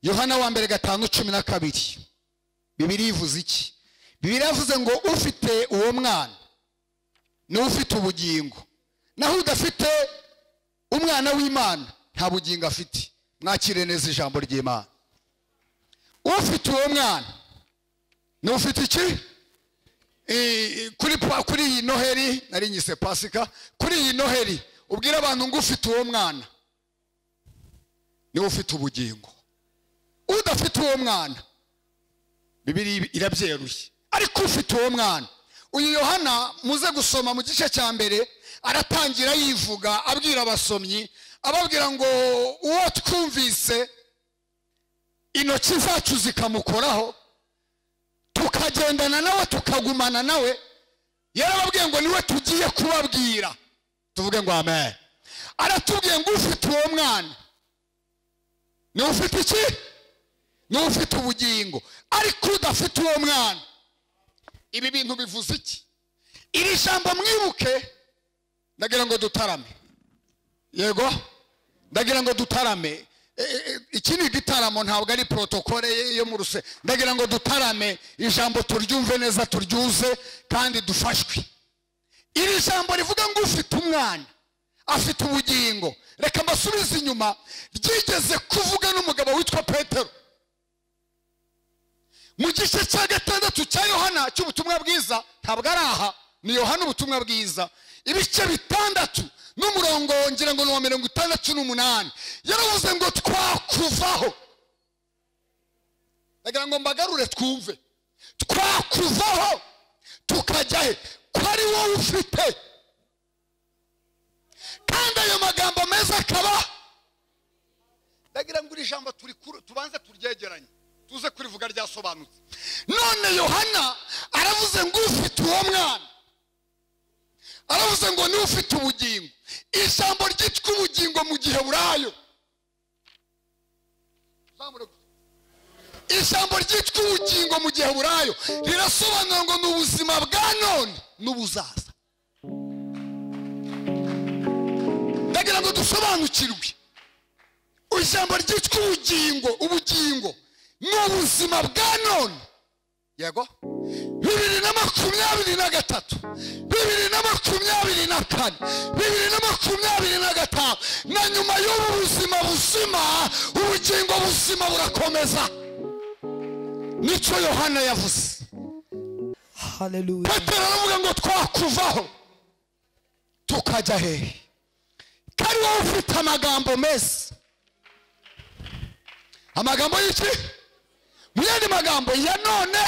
yohana wa mbere gatanu cumi na kabiri bibiri ivuze iki bibiri yavuze ngo ufite uwo mwana niwe ufite ubugingo naho udafite umwana w'imana nta bugingo afite mwakire neza ijambo ry'imana ufite uwo mwana niwe ufite iki kuri iyi noheri nari nyise pasika kuri iyi noheri ubwire abantu ngo ufite uwo mwana niwe ufite ubugingo udafite uwo mwana bibiri irabyeruye ariko ufite uwo mwana uyu yohana muze gusoma mu gice cya mbere aratangira yivuga abwira abasomyi ababwira ngo uwo twumvise intoki zacu zikamukoraho tukagendana nawe tukagumana nawe yarababwiye ngo niwe tugiye kubabwira tuvuge ngo amen aratubwiye ngo ufite uwo mwana niwe ufite iki niwe ufite ubugingo ariko udafite uwo mwana ibi bintu bivuze iki iri jambo mwibuke ndagira ngo dutarame yego ndagira ngo dutarame iki ni igitaramo ntabwo ari porotokole yo mu ruse ndagira ngo dutarame ijambo turyumve neza turyuze kandi dufashwe iri jambo rivuga ngo ufite umwana afite ubugingo reka mbasubize inyuma ryigeze kuvuga n'umugabo witwa petero mu gice cya gatandatu cya yohana cy'ubutumwa bwiza ntabwo ari aha ni yohana ubutumwa bwiza ibice bitandatu n'umurongo ngira ngo ni uwa mirongo itandatu n'umunani yaravuze ngo twakuvaho ndagira ngo mbagarure twumve twakuvaho tukajya he ko ari wowe ufite kandi ayo magambo meza akaba ndagira ngo iri jambo tubanze turyegeranye tuze kurivuga ryasobanutse none yohana aravuze ngo ufite uwo mwana aravuze ngo niwe ufite ubugingo ijambo ryitwa ubugingo mu gihe burayo ijambo ryitwa ubugingo mu gihe burayo rirasobanura ngo ni ubuzima bwa none n'ubuzaza ndagira ngo dusobanukirwe ijambo ryitwa ubugingo ubugingo ni ubuzima bwa none yego bibiri na makumyabiri na gatatu bibiri na makumyabiri na kane bibiri na makumyabiri na gatanu na nyuma y'ubu buzima buzima ubugingo buzima burakomeza nicyo yohana yavuze petero aravuga ngo twakuvaho tukajya hehe kari wowe ufite amagambo meza amagambo y'iki mu yandi magambo ya none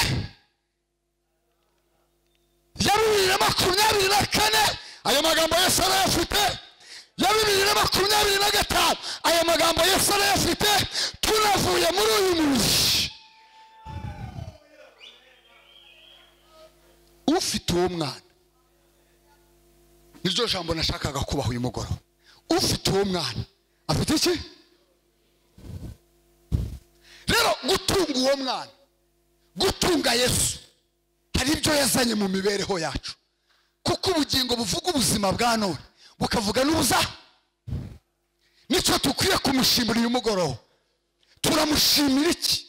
ya bibiri na makumyabiri na kane ayo magambo yose arayafite ya bibiri na makumyabiri na gatanu ayo magambo yose arayafite tunavuye muri uyu mubiri ufite uwo mwana niryo jambo nashakaga kubaha uyu mugoroba ufite uwo mwana afite iki rero gutunga uwo mwana gutunga yesu hari ibyo yazanye mu mibereho yacu kuko ubugingo buvuga ubuzima bwa none bukavuga n'ubuza nicyo dukwiye kumushimira uyu mugoroba turamushimira iki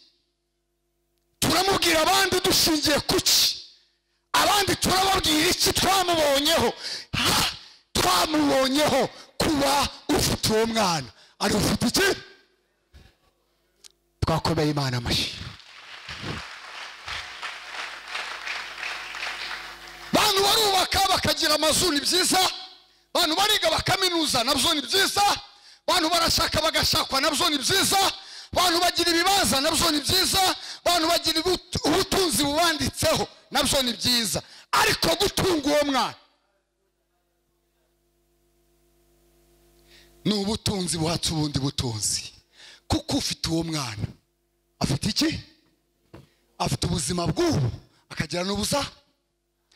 turamubwira abandi dushingiye kuki abandi turababwira iki twamubonyeho twamubonyeho kuba ufite uwo mwana ari ufite iki twakomeye imana amashyi bantu barubaka bakagira amazu ni byiza bantu bariga bakaminuza nabyo ni byiza bantu barashaka bagashakwa nabyo ni byiza bantu bagira ibibaza nabyo ni byiza bantu bagira ubutunzi bubanditseho nabyo ni byiza ariko gutunga uwo mwana ni ubutunzi buhatse ubundi butunzi kuko ufite uwo mwana afite iki afite ubuzima bw'ubu akagira n'ubuza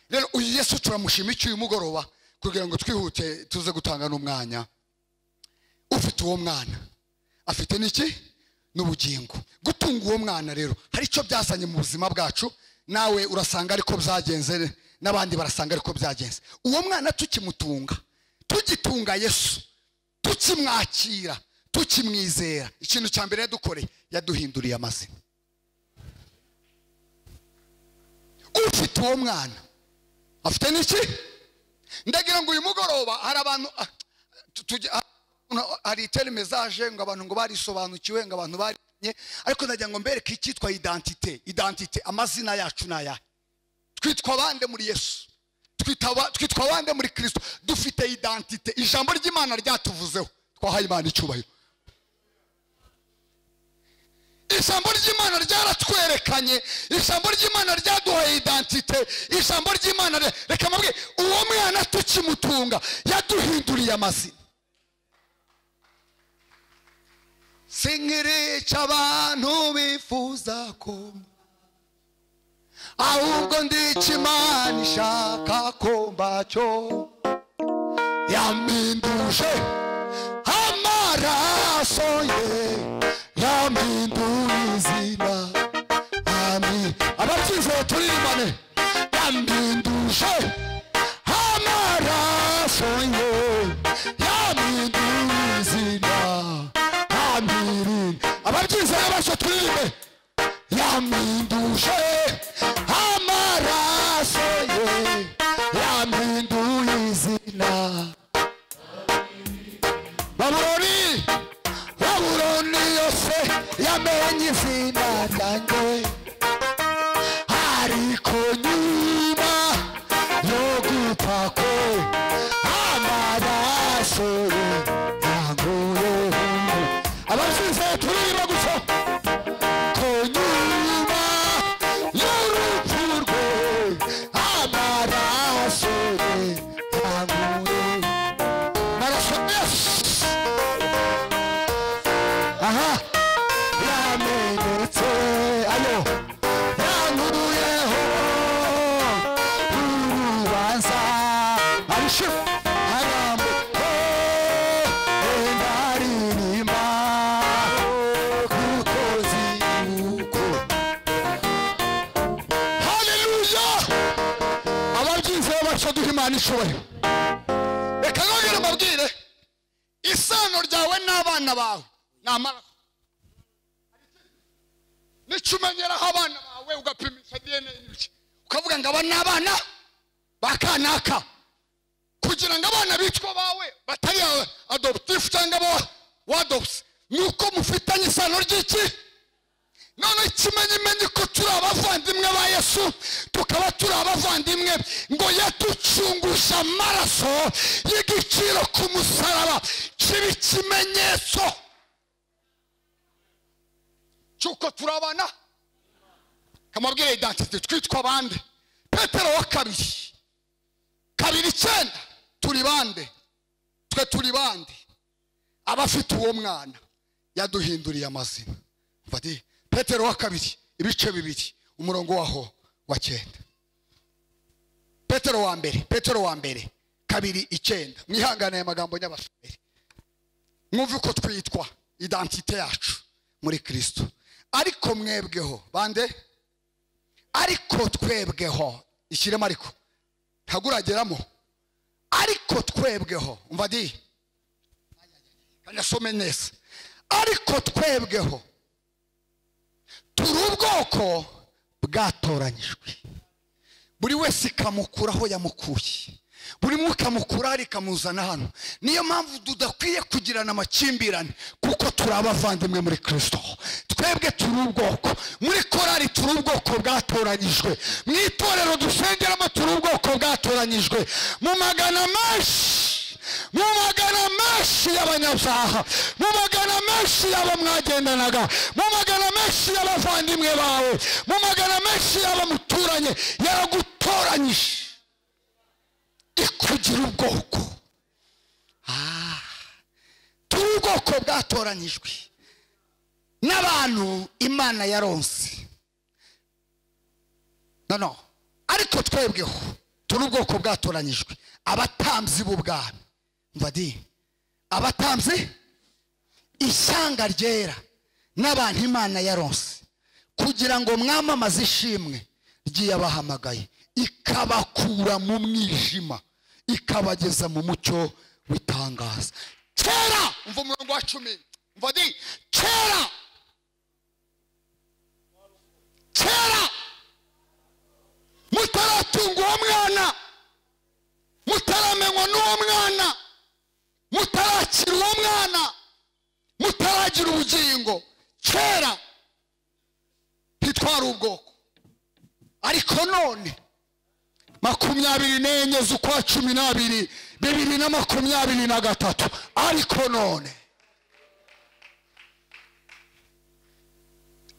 rero uyu yesu turamushima iki uyu mugoroba kugira ngo twihute tuze gutanga n'umwanya ufite uwo mwana afite n'iki n'ubugingo gutunga uwo mwana rero hari icyo byazanye mu buzima bwacu nawe urasanga ariko byagenze n'abandi barasanga ariko byagenze uwo mwana tukimutunga tugitunga yesu tukimwakira tukimwizera ikintu cya mbere yadukoreye yaduhinduriye amazina ufite uwo mwana afite n'iki ndagira ngo uyu mugoroba hari abantu ah, tu- tujya- ah, uno- hari iteri mesaje ngo abantu ngo barisobanukiwe ngo abantu barinye ariko ndagira ngo mbereke icyitwa identite identite amazina yacu ni ayahe twitwa abande muri yesu Twita aba- twitwa abande muri kirisito dufite identite ijambo ry'imana ryatuvuzeho twahaye imana icyubahiro ijambo ry'imana ryaratwerekanye ijambo ry'imana ryaduhaye identite ijambo ry'imana re- reka mabwe uwo mwana tukimutunga yaduhinduriye amazina sinkirica abantu bifuza ko ahubwo ndica imana ishaka ko mbacyo yampinduje amaraso ye yampinduye izina amin abatsinze baturirimane yampinduje amaraso ye yampinduye izina amin ababyizeye bose turirimbe yampinduje amaraso ye yampinduye izina babuloni babuloni yose yamenye izina ryanjye ariko nyuma yo gupfa kwe amaraso ye yanguyeho abasize turirimba gusa konyuma y'urupfu rwe amaraso ye yanguye maraso yesu aha yamenetse ayo yankuruyeho urubanza arushe arambuko ndaririmba kuko ziruko haleluya ababyizeho batyo duha imana icyubahiro reka nongere mbabwire isano ryawe n'abana bawe ni amaraso nicyo umenyeraho abana bawe ugapimisha dna n'ibiki ukavuga ngo aba ni abana ba kanaka kugira ngo abana bitwa bawe batari awe adoptifu cyangwa abo wadopusi ni uko mufitanye isano ry'iki none ikimenyimenyi ko turi abavandimwe ba yesu tukaba turi abavandimwe ngo yaducunguje amaraso y'igiciro ku musaraba kiba ikimenyetso cy'uko turabana kamabwire identite twitwa bande petero wa kabiri kabiri icyenda turi bande twe turi bande abafite uwo mwana yaduhinduriye amazina mfati petero wa kabiri ibice bibiri umurongo waho wa cyenda petero wa mbere petero wa mbere kabiri icyenda mwihangane aya magambo nyabashomeri mwumve uko twitwa identite yacu muri kirisito ariko mwebweho bande ariko twebweho ishyiremo ariko ntagurageramo ariko twebweho umva di kanasome neza ariko twebweho turi ubwoko bwatoranyijwe buri wese ikamukura aho yamukuye buri umwe ikamukura hari ikamuzana hano niyo mpamvu tudakwiye kugirana amakimbirane kuko turi abavandimwe muri kirisito twebwe turi ubwoko muri korari turi ubwoko bwatoranyijwe mu itorero dusengeramo turi ubwoko bwatoranyijwe mu magana menshi mu magana menshi y'abanyazaha mu magana menshi y'abo mwagendanaga mu magana menshi y'abavandimwe bawe mu magana menshi y'abo muturanye yaragutoranyije ikugira ubwoko Ah, turi ubwoko bwatoranyijwe n'abantu imana yaronse no no ariko twebweho turi ubwoko bwatoranyijwe abatambyi b'ubwami umva di abatambyi ishyanga ryera n'abantu imana yaronse kugira ngo mwamamaze ishimwe ry'iyabahamagaye ikabakura mu mwijima ikabageza mu mucyo w'itangaza kera umva umurongo wa cumi umva di kera mutaratunga uwo mwana mutaramenywa n'uwo mwana mutarakira uwo mwana mutaragira ubugingo kera ntitwari ubwoko ariko none makumyabiri n'enye z'ukwa cumi n'abiri bibiri na makumyabiri na gatatu ariko none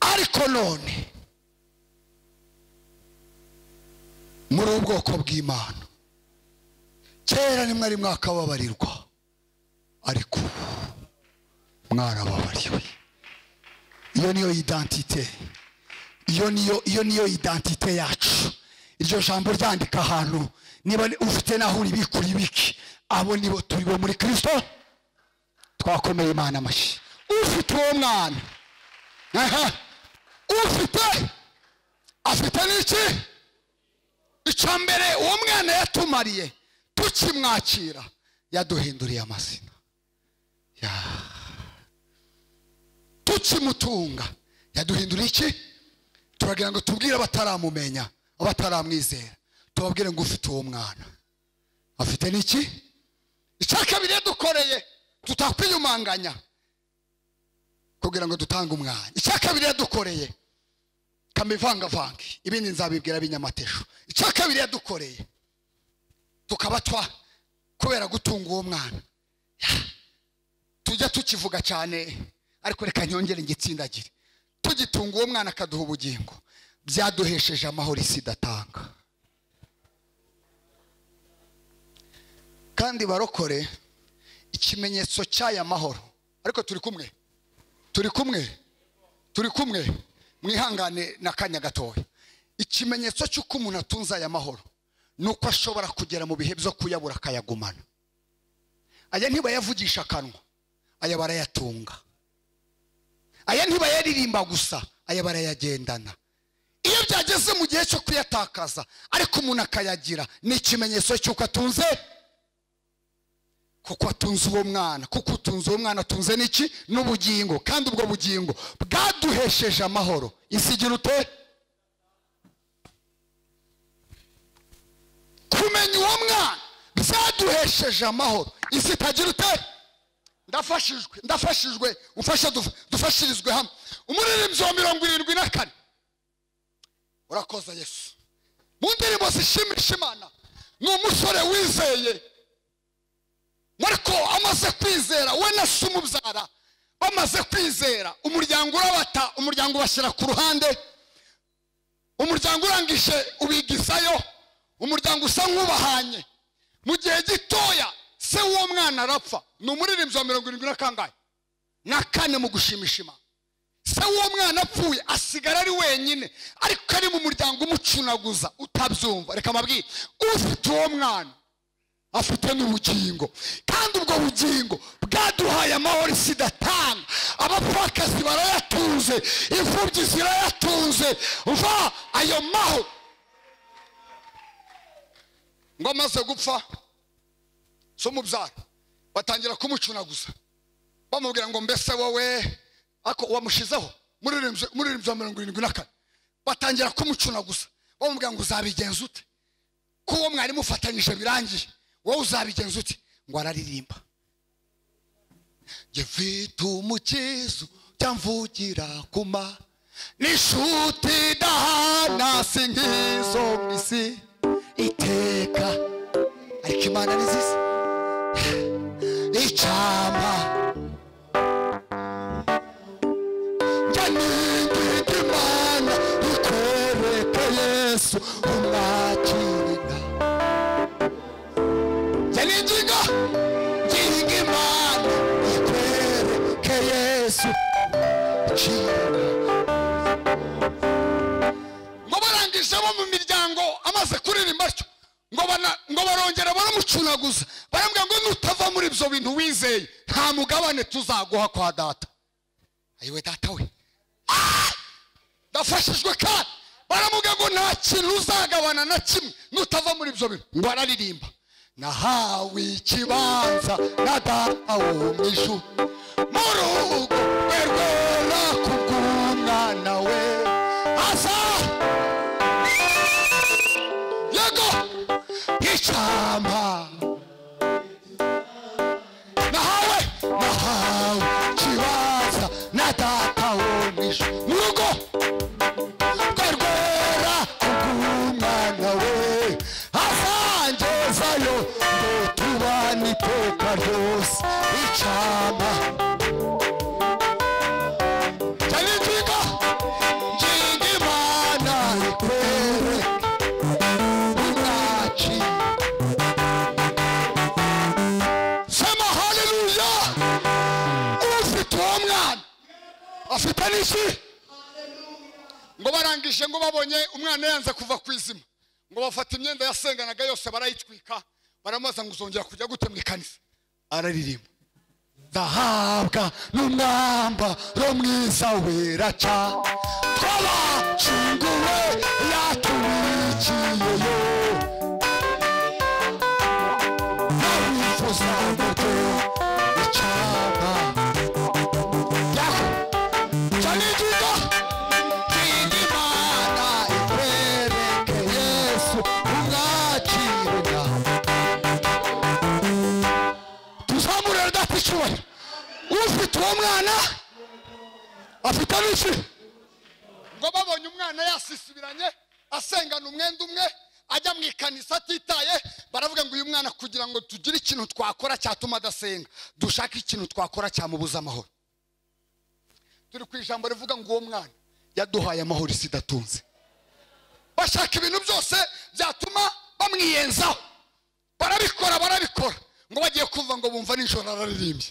ariko none muri ubwoko bw'imana kera ni mwari mwakababarirwa ariko ubu mwarababariwe iyo niyo idantite iyo niyo iyo niyo idantite yacu iryo jambo ryandika ahantu niba ufite naho uribika uribike abo nibo turi bo muri kirisito twakomeye imana amashyi ufite uwo mwana aha ufite afite n'iki icya mbere uwo mwana yatumariye tukimwakira yaduhinduriye amazina yaaa tukimutunga yaduhindura iki turagira ngo tubwire abataramumenya abataramwizera tubabwire ngo ufite uwo mwana afite n'iki icya kabiri yadukoreye tutakwiyumanganya kugira ngo dutange umwanya icya kabiri yadukoreye kamivangavange ibindi nzabibwira binyamatesho icya kabiri yadukoreye tukaba twa kubera gutunga uwo mwana tujya tukivuga cyane ariko reka nyongere ngitsindagire tugitunga uwo mwana akaduha ubugingo byaduhesheje amahoro isi idatanga kandi barokore ikimenyetso cy'aya mahoro ariko turi kumwe turi kumwe turi kumwe mwihangane n'akanya gatoya ikimenyetso cy'uko umuntu atunze aya mahoro ni uko ashobora kugera mu bihe byo kuyabura akayagumana aya ntibayavugisha akanwa aya barayatunga aya ntibayaririmba gusa aya barayagendana iyo byageze mu gihe cyo kuyatakaza ariko umuntu akayagira ni ikimenyetso cy'uko atunze kuko atunze uwo mwana kuko utunze uwo mwana atunze n'iki n'ubugingo kandi ubwo bugingo bwaduhesheje amahoro isigira ute kumenya uwo mwana byaduhesheje amahoro isi itagira ute ndafashijwe ndafashijwe umfasha dufashirizwe hamwe umuririmbyi wa mirongo irindwi na kane urakoza yesu mu ndirimbo zishimisha imana ni umusore wizeye ariko amaze kwizera we na se umubyara bamaze kwizera umuryango urabata umuryango ubashyira ku ruhande umuryango urangije ubigizayo umuryango usa nk'ubahanye mu gihe gitoya se w'uwo mwana arapfa ni umuririmbyi wa mirongo irindwi na kangahe na kane mu gushimisha imana se w'uwo mwana apfuye asigara ari wenyine ariko ari mu muryango umucunaguza utabyumva reka amabwire ufite uwo mwana afite n'ubugingo kandi ubwo bugingo bwaduhaye amahoro isi idatanga abapfakazi barayatunze imfubyi zirayatunze va ayo mahoro ngo amaze gupfa so mubyara batangira kumucunaguza bamubwira ngo mbese wowe ako wamushizeho muririmbyi wa mirongo irindwi na kane batangira kumucunaguza bamubwira ngo uzabigenza ute ko uwo mwari mufatanyije birangiye wowe uzabigenza ute ngo araririmba njye mfite umukizo cyamvugira kuma n'inshuti idahana si nk'izo mu isi iteka ariko imana ni nziza icyama njya nigirira imana ikoreka yesu umwakirira yaninginga nginga imana ikwereke yesu kinga ngo barangije bo mu miryango amaze kuririmba atyo ngo bana- ngo barongera baramucunaguza barambwira ngo nutava muri ibyo bintu wizeye nta mugabane tuzaguha kwa data ayiwe data we Ah! ndafashijwe kandi baramubwira ngo nta kintu uzagabana na kimwe nutava muri ibyo bintu ngo araririmba nahawe ikibanza na data wo mu ijuru mu rugo rwe rwera ku bw'umwana we aza cyama nahawe nahawe kibanza na data wo mu ijuru mu rugo rwe rwera kubw'umwana we azangezayo ngo tubane iteka ryose icana cyane nginga nginga imana ikwere ntaciye sema haleluya ufite uwo mwana afite n'iki ngo barangije ngo babonye umwana yanze kuva ku izima ngo bafata imyenda yasenganaga yose barayitwika baramubaza ngo uzongera kujya gute mu ikanisa araririmba ndahabwa n'umwambaro mwiza wera ca twabashyinguwe yatubikiyeyo nabifuza ngo icaba yahu cyane ingingo ngingo imana ikwereke yesu umwakire nawe tuzamure data icyubahiro ufite uwo mwana afite n'iki ngo babonye umwana yasisibiranye asengana umwenda umwe ajya mu ikanisa atitaye baravuga ngo uyu mwana kugira ngo tugire ikintu twakora cyatuma adasenga dushake ikintu twakora cyamubuza amahoro turi ku ijambo rivuga ngo uwo mwana yaduhaye amahoro isi idatunze bashaka ibintu byose byatuma bamwiyenzaho barabikora barabikora ngo bagiye kumva ngo bumva nijoro araririmbye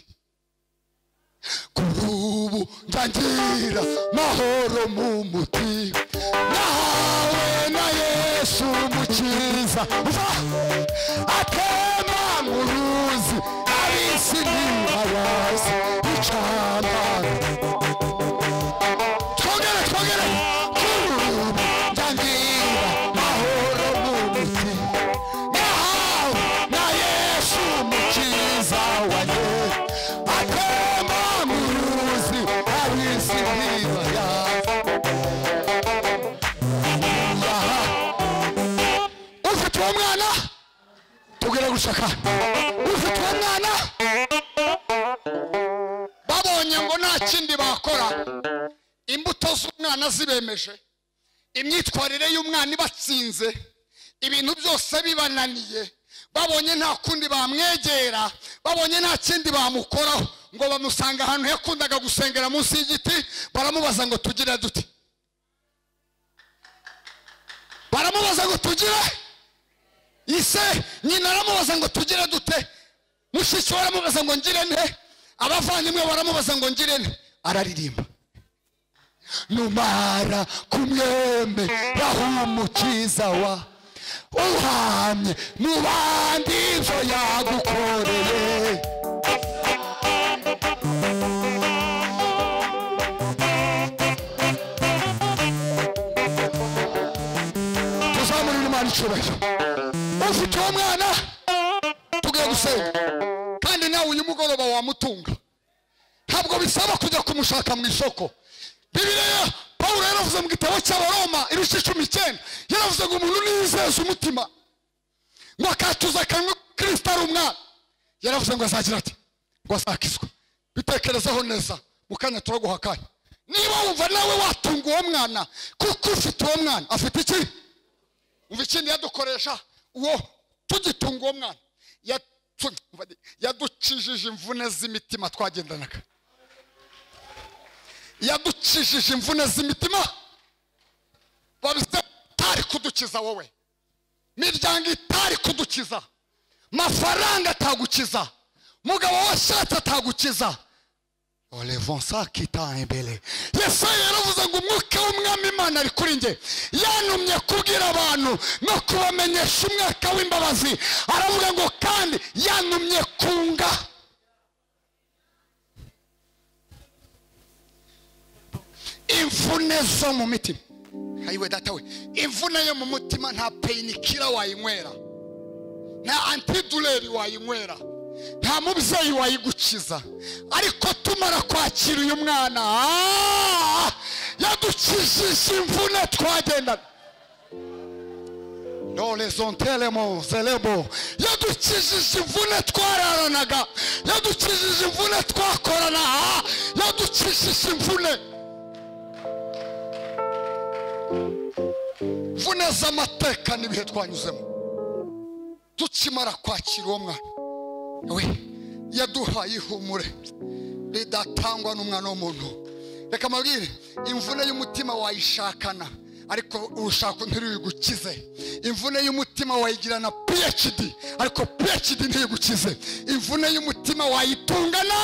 kuri ubu ndangira mahoro mu mutima nahawe na yesu umukiza uva atema mu ruzi abisi ntibabazi icamara twongere twongere kurubu ndangira mahoro n'umuti nahawe na yesu umukiza wanjye atemba mu ruzi abisi ntibayazi aha ufite uwo mwana tubwire gushaka ufite uwo mwana babonye ngo nta kindi bakora imbuto z'umwana zibemeje imyitwarire y'umwana ibatsinze ibintu byose bibananiye babonye nta kundi bamwegera babonye nta kindi bamukoraho ngo bamusanga ahantu yakundaga gusengera munsi y'igiti baramubaza ngo tugire dute baramubaza ngo tugire ise nyina aramubaza ngo tugire dute mushiki we aramubaza ngo ngire nte abavandimwe baramubaza ngo ngire nte araririmba numara kumwemeraho umukiza wa uhamye mu bandi ibyo yagukoreye tuzamurire imana icyubahiro ufite uwo mwana tugiye gusenga kandi nawe uyu mugoroba wamutunga ntabwo bisaba kujya kumushaka mu isoko bibiliya pawulo yaravuze mu gitabo cy'abaroma ibice cumi n'icyenda yaravuze ngo umuntu niyizeza umutima ngo akatuza akanwa ko kirisita ari umwana yaravuze ngo azagira ati ngo azakizwe bitekerezeho neza mu kanya turaguha akanya niba wumva nawe watunga uwo mwana kuko ufite uwo mwana afite iki umva ikindi yadukoresha uwo tugitunga uwo mwana yatu- umva di- yaducijije imvune z'imitima twagendanaga yaducijije imvune z'imitima babize itari kudukiza wowe miryango itari kudukiza mafaranga atagukiza mugabo washatse atagukiza olevansa kita imbere yesaya yaravuze ngo umwuka w'umwami imana ari kuri njye yantumye kubwira abantu no kubamenyesha umwaka w'imbabazi aravuga ngo kandi yantumye kunga imvune zo mu mitima ayiwe data we imvune yo mu mutima nta peyinikira wayinywera nta antidureri wayinywera nta mubyeyi wayigukiza ariko tumara kwakira uyu mwana ah, yadukijije imvune twagendaga dorezontelemo zelebo yadukijije imvune twararanaga yadukijije imvune twakorana aha yadukijije imvune mvune z'amateka n'ibihe twanyuzemo dukimara kwakira uwo mwana we yaduhaye ihumure ridatangwa n'umwana w'umuntu reka mabwire imvune y'umutima wayishakana ariko urushako ntiruyigukize imvune y'umutima wayigirana phd ariko phd ntiyigukize imvune y'umutima wayitungana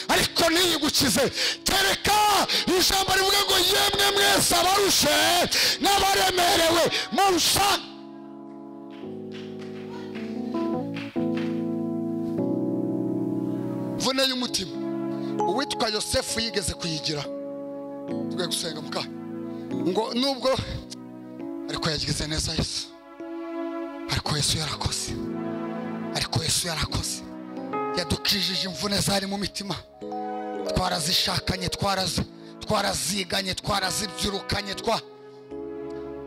ariko ntiyigukize kereka ijambo rivuga ngo yemwe mwese abarushe n'abaremerewe murusha imvune y'umutima uwitwa yosefu yigeze kuyigira tugiye gusenga muka ngo nubwo ariko yagize neza yesu ariko yesu yarakoze ariko yesu yarakoze yadukijije imvune zari mu mitima twarazishakanye twarazi twaraziganye twarazibyirukanye twa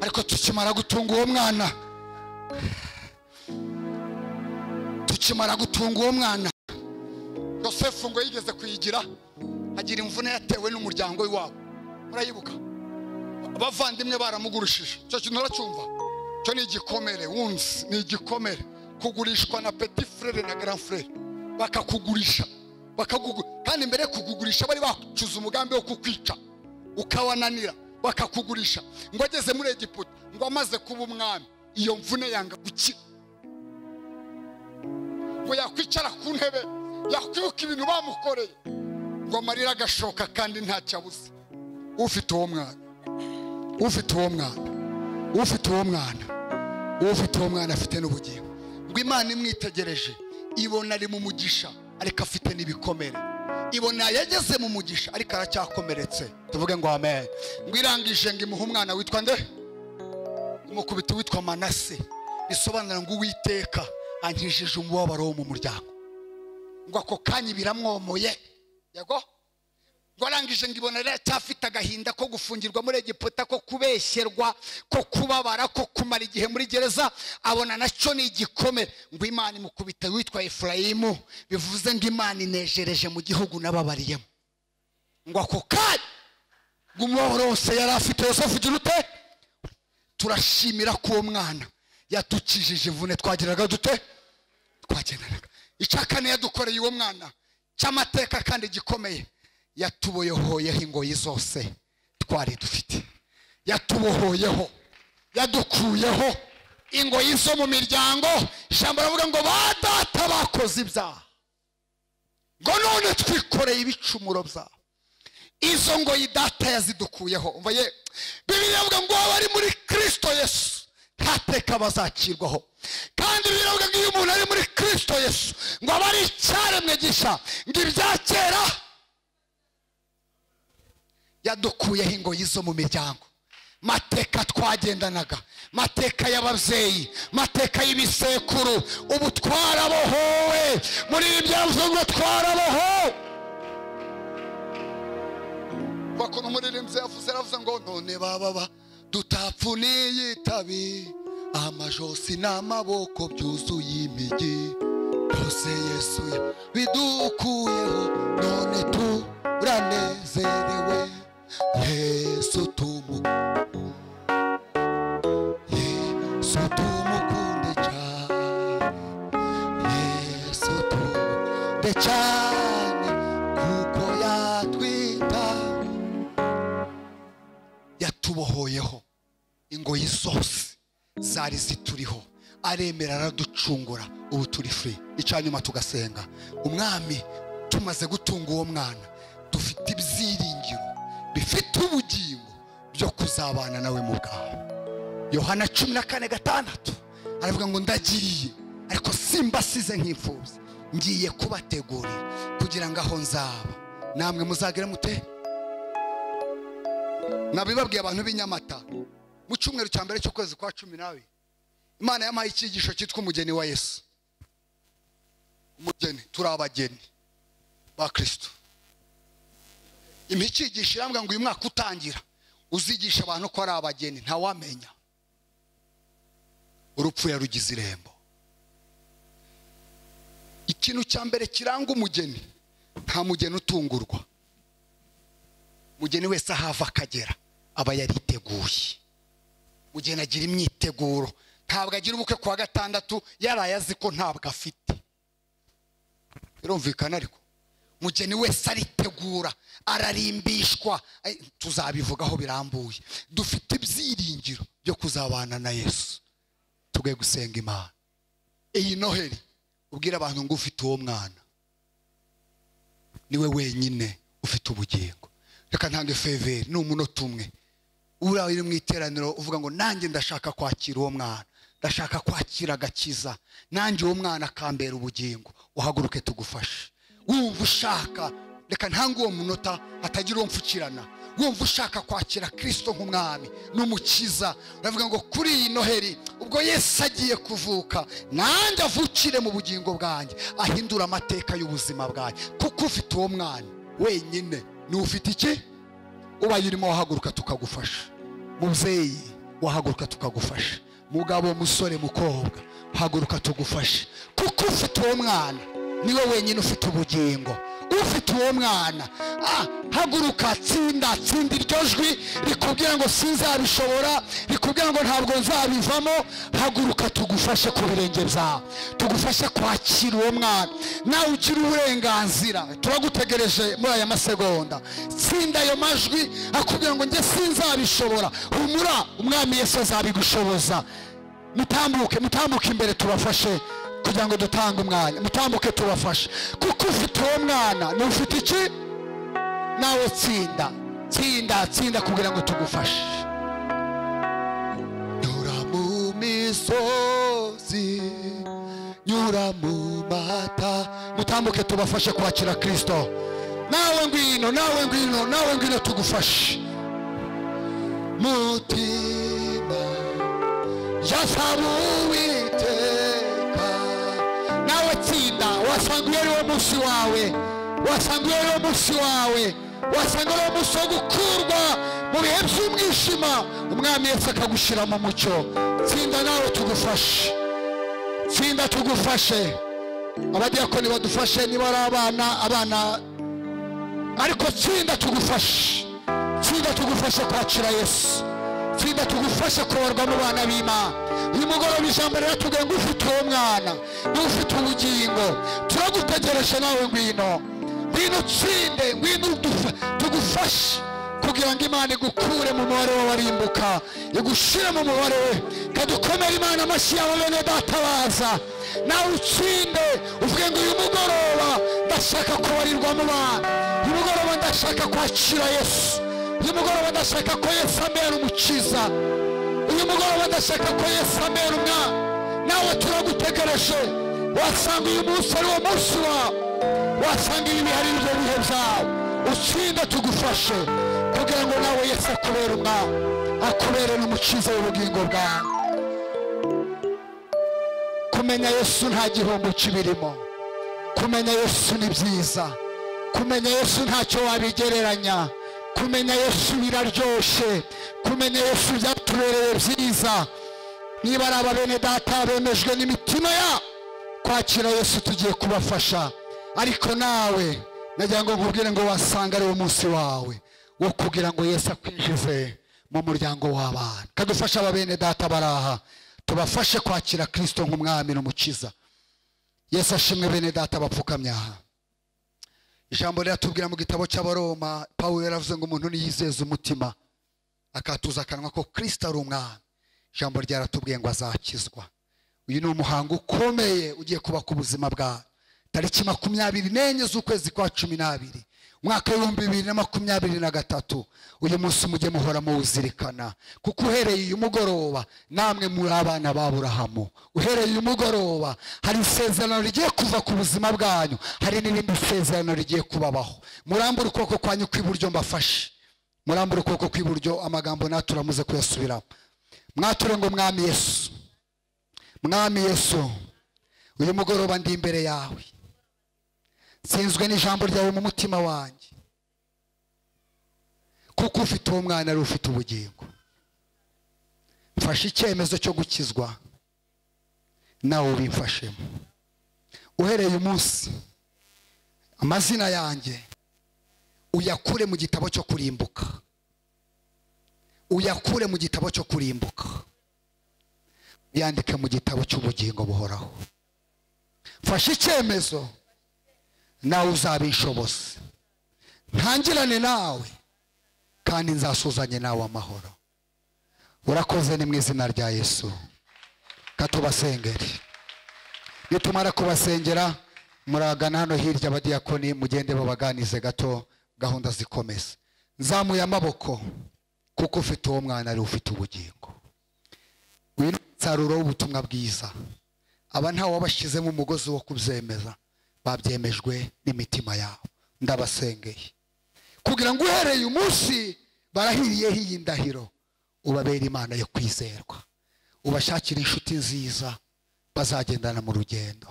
ariko tukimara gutunga uwo mwana tukimara gutunga uwo mwana yosefu ngo yigeze kuyigira agira imvune yatewe n'umuryango w'iwabo murayibuka abavandimwe baramugurishije icyo kintu uracyumva cyo ni igikomere wunzi ni igikomere kugurishwa na peti furere na gara furere bakakugurisha kandi mbere yo kukugurisha bari bacuze umugambi wo kukwica ukabananira bakakugurisha ngo ageze muri egiputa ngo amaze kuba umwami iyo mvune yanga gukira ngo yakwicara ku ntebe yakwibuka ibintu bamukoreye ngo amarira agashoka kandi ntacyo abuze ufite uwo mwana ufite uwo mwana ufite uwo mwana ufite uwo mwana afite n'ubugingo ngo imana imwitegereje ibona ari mu mugisha ariko afite n'ibikomere ibona yageze mu mugisha ariko aracyakomeretse tuvuge ngo amen ngo irangije ngo imuhe umwana witwa nde umukubito witwa manase bisobanura ngo uwiteka ankijije umubabaro wo mu muryango ngo ako kanya biramwomoye yego ngo arangije ngo ibona rero cyafite agahinda ko gufungirwa muri egiputa ko kubeshyerwa ko kubabara ko kumara igihe muri gereza abona nacyo ni igikome ngo imana imukubita witwa efurayimu bivuze ngo imana inejereje mu gihugu n'ababariyemo ngo ako kanya ngo umubabaro wose yari afite wose avugira ute turashimira ko uwo mwana yatukijije imvune twageraga dute twagendanaga icakane yadukoreye uwo mwana cy'amateka kandi gikomeye yatuboyohoyeho ingoyi zose twari dufite yatubohoyeho yadukuyeho ingoyi zo mu miryango ijambo ravuga ngo ba data bakoze ibyaha ngo none twikoreye ibicumuro byabo izo ngoyi data yazidukuyeho umva ye bibiliya avuga ngo abari muri kirisito yesu nta teka bazakirwaho kandi biravuga ngo iyo umuntu ari muri kirisito yesu ngo aba ari icyaremwe gishya ngo ibya kera yadukuyeho ingoyi zo mu miryango mateka twagendanaga mateka y'ababyeyi mateka y'ibisekuru ubu twarabohowe muri ibi byavuze ngo twarabohowe bakora umuririmbyi yavuze aravuze ngo none bababa dutapfuniye itabi amajosi n'amaboko byuzuye imigi byose yesu bidukuyeho none turanezerewe yesu tumu yesu tumukunde cyane yesu tumukunde cyane kuko yatwitaye yatubohoyeho ingoyi zose zari zituriho aremera araducungura ubu turi furi icyanyuma tugasenga umwami tumaze gutunga uwo mwana dufite ibyiringiro bifite ubugingo byo kuzabana nawe mu bwawe yohana cumi na kane gatandatu aravuga ngo ndagiriye ariko simbasize nk'impfubyi ngiye kubategurira kugira ngo aho nzaba namwe muzagire mute nabibabwiye abantu b'inyamata mu cyumweru cya mbere cy'ukwezi kwa cumi n'abiri imana yamuhaye icyigisho cyitwa umugeni wa yesu umugeni turi abageni ba kirisito imicyigisho irambwira ngo uyu mwaka utangira uzigisha abantu ko ari abageni ntawamenya urupfu yarugize irembo ikintu cya mbere kiranga umugeni nta mugeni utungurwa umugeni wese aho ava akagera aba yariteguye umugeni agira imyiteguro ntabwo agira ubukwe ku wa gatandatu yaraye azi ko ntabwo afite birumvikana ariko umugeni wese aritegura ararimbishwa Ay, tuzabivugaho birambuye dufite ibyiringiro byo kuzabana na yesu tugwe gusenga imana iyi noheli ubwira abantu ngo ufite uwo mwana niwe wenyine ufite ubugingo reka ntange feveri ni umunota umwe uriya uri mu iteraniro uvuga ngo nanjye ndashaka kwakira uwo mwana ndashaka kwakira agakiza nanjye uwo mwana akambera ubugingo uhaguruke tugufashe wumva ushaka reka ntange uwo munota hatagira uwo mfukirana wumva ushaka kwakira kirisito nk'umwami n'umukiza uravuga ngo kuri iyi noheri ubwo yesu agiye kuvuka nanjye avukire mu bugingo bwanjye ahindura amateka y'ubuzima bwanjye kuko ufite uwo mwana wenyine niwe ufite iki ubaye urimo wahaguruka tukagufasha mubyeyi wahaguruka tukagufasha mugabo musore mukobwa haguruka tugufashe kuko ufite uwo mwana niwe wenyine ufite ubugingo ufite uwo mwana Ah, haguruka tsinda tsinda iryo jwi rikubwira ngo sinzabishobora rikubwira ngo ntabwo nzabivamo haguruka tugufashe ku birenge byawe tugufashe kwakira uwo mwana nawe ugira uburenganzira turagutegereje muri aya masegonda tsinda ayo majwi akubwira ngo njye sinzabishobora humura umwami yesu azabigushoboza mutambuke mutambuke imbere tubafashe kugira ngo dutange umwanya mutambuke tubafashe kuko ufite uwo mwana ni ufite iki nawe tsinda tsinda tsinda kugira ngo tugufashe nyura mu misozi nyura mu mata mutambuke tubafashe kwakira kirisito nawe ngwino nawe ngwino nawe ngwino tugufashe mutima jasaba uwiteka nawe tsinda wasanga uyu ariwo munsi wawe wasanga uyu ariwo munsi wawe wasanga ariwo munsi wo gukurwa mu bihe by'umwijima umwami yesu akagushyira mu mucyo tsinda nawe tugufashe tsinda tugufashe abadiyakoni badufashe niba ari abana abana ariko tsinda tugufashe tsinda tugufashe kwakira yesu tsinda tugufashe kubarwa mu bana b'imana uyu mugoroba ijambo riratubwira ngo ufite uwo mwana niwe ufite ubugingo turagutegereje nawe ngwino ngwino utsinde ngwino udufa- tugufashe kugira ngo imana igukure mu mubare w'abarimbuka igushyire mu mubare we kadukomere imana amashyi yawe bene databaza nawe utsinde uvuge ngo uyu mugoroba ndashaka kubarirwa mu bana uyu mugoroba ndashaka kwakira yesu uyu mugoroba ndashaka ko yesu amera umukiza uyu mugoroba ndashaka ko yesu amera umwana nawe turagutegereje wasanga uyu munsi ari wo munsi wawe wasanga ibi bihari ibyo bihe byawe utsinde tugufashe kugira ngo nawe yesu akubere umwana akubere n'umukiza w'ubugingo bwawe kumenya yesu nta gihombo kibirimo kumenya yesu ni byiza kumenya yesu ntacyo wabigereranya kumenya yesu biraryoshe kumenya yesu byatubereye byiza niba ari ababene data bemejwe n'imitima ya kwakira yesu tugiye kubafasha ariko nawe nagira ngo nkubwire ngo wasanga ari wo munsi wawe wo kugira ngo yesu akwinjize mu muryango w'abana kadufasha ababene data baraha tubafashe kwakira kirisito nk'umwami n'umukiza yesu ashimwe bene data bapfukamye aha ijambo riratubwira mu gitabo cy'abaroma pawulo yaravuze ngo umuntu niyizeza umutima akatuza akanwa ko kirisita ari umwami ijambo ryaratubwiye ngo azakizwa uyu ni umuhango ukomeye ugiye kuba ku buzima bwawe tariki makumyabiri n'enye z'ukwezi kwa cumi n'abiri umwaka w'ibihumbi bibiri na makumyabiri na gatatu uyu munsi mujye muhora muwuzirikana kuko uhereye uyu mugoroba namwe muri abana ba burahamu uhereye uyu mugoroba hari isezerano rigiye kuva ku buzima bwanyu hari n'irindi sezerano rigiye kubabaho murambure ukuboko kwanyu kw'iburyo mbafashe murambure ukuboko kw'iburyo amagambo natwe uramuze kuyasubiramo mwature ngo mwami yesu mwami yesu uyu mugoroba ndi imbere yawe nsinzwe n'ijambo ryawe mu mutima wanjye kuko ufite uwo mwana ari ufite ubugingo mfashe icyemezo cyo gukizwa nawe ubimfashemo uhereye umunsi amazina yanjye uyakure mu gitabo cyo kurimbuka uyakure mu gitabo cyo kurimbuka uyandike mu gitabo cy'ubugingo buhoraho fashe icyemezo nawe uzabishoboze ntangirane nawe kandi nzasuzanye nawe amahoro urakoze ni mu izina rya yesu katubasengere nitumara kubasengera muragana hano hirya abadiyakoni mugende babaganize gato gahunda zikomeza nzamuye amaboko kuko ufite uwo mwana ari ufite ubugingo uyu ni umusaruro w'ubutumwa bwiza aba ntawe wabashyizemo umugozi wo kubyemeza babyemejwe n'imitima yabo ndabasengeye kugira ngo uhereye umunsi barahiriyeho iyi ndahiro ubabere imana yo kwizerwa ubashakire inshuti nziza bazagendana mu rugendo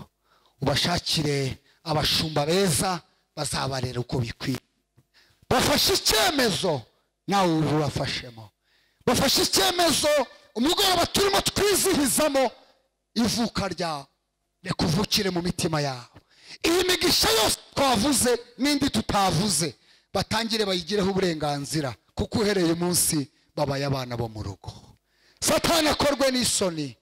ubashakire abashumba beza bazabarera uko bikwiye bafashe icyemezo nawe ubibafashemo bafashe icyemezo umugoroba turimo twizihizamo ivuka ryawe reka uvukire mu mitima yabo iyi migisha yose twavuze n'indi tutavuze batangire bayigireho uburenganzira kuko uhereye umunsi babaye abana bo mu rugo satani akorwe n'isoni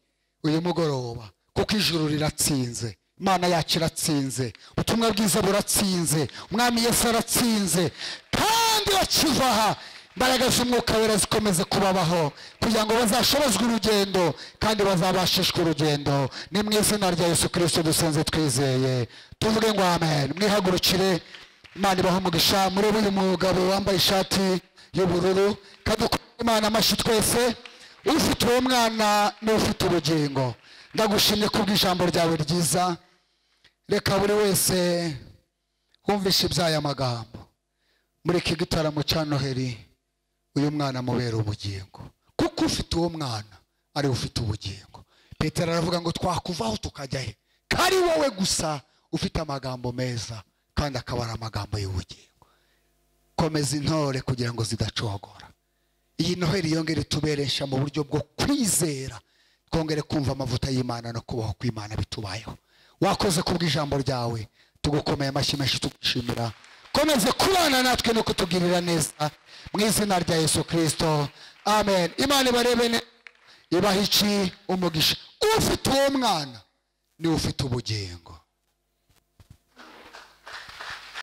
uyu mugoroba kuko ijuru riratsinze imana yacu iratsinze ubutumwa bwiza buratsinze umwami yesu aratsinze kandi bakiva aha imbaraga z'umwuka wera zikomeze kubabaho kugira ngo bazashobozwe urugendo kandi bazabashishwe urugendo ni mu izina rya yesu kirisito dusenze twizeye tuvuge ngo amen mwihagurukire imana ibaho umugisha murebe uyu mugabo wambaye ishati y'ubururu kadukorere imana amashyi twese ufite uwo mwana n'ufite ubugingo ndagushimye kubw'ijambo ryawe ryiza reka buri wese wumvishe iby'aya magambo muri iki gitaramo cya noheri uyu mwana amubera ubugingo kuko ufite uwo mwana ari we ufite ubugingo petero aravuga ngo twakuvaho tukajya he ko ari wowe gusa ufite amagambo meza kandi akaba ari amagambo y'ubugingo komeza intore kugira ngo zidacogora iyi noheri yongere ituberesha mu buryo bwo kwizera twongere kumva amavuta y'imana no kubaho kw'imana bitubayeho wakoze kubw'ijambo ryawe tugukomeye amashyi menshi tugushimira komeze kubana natwe no kutugirira neza mu izina rya yesu kirisito amen imana ibarebe neza ibaha iki umugisha ufite uwo mwana niwe ufite ubugingo